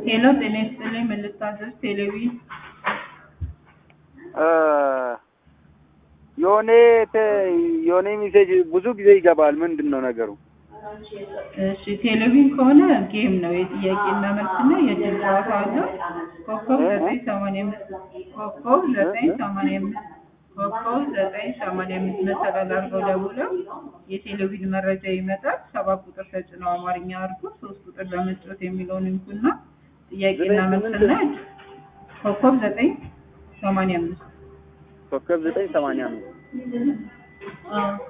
ሄሎ ጤና ይስጥልኝ ምን ልታዘዝ? ቴሌቪ የሆነ የሆነ ሜሴጅ ብዙ ጊዜ ይገባል። ምንድን ነው ነገሩ? እሺ ቴሌቪዥን ከሆነ ጌም ነው የጥያቄና መልስና የድል ጨዋታ አለው። ኮከብ ዘጠኝ ሰማንያ አምስት ኮከብ ዘጠኝ ሰማንያ አምስት ኮከብ ዘጠኝ ሰማንያ አምስት መሰላል አድርገው ደውለው የቴሌቪዥን መረጃ ይመጣል። ሰባት ቁጥር ተጭነው አማርኛ አድርጎ ሶስት ቁጥር ለመጫወት የሚለውን እንኩና ጥያቄና መልስና ኮከብ ዘጠኝ ሰማንያ አምስት ኮከብ ዘጠኝ ሰማንያ አምስት አዎ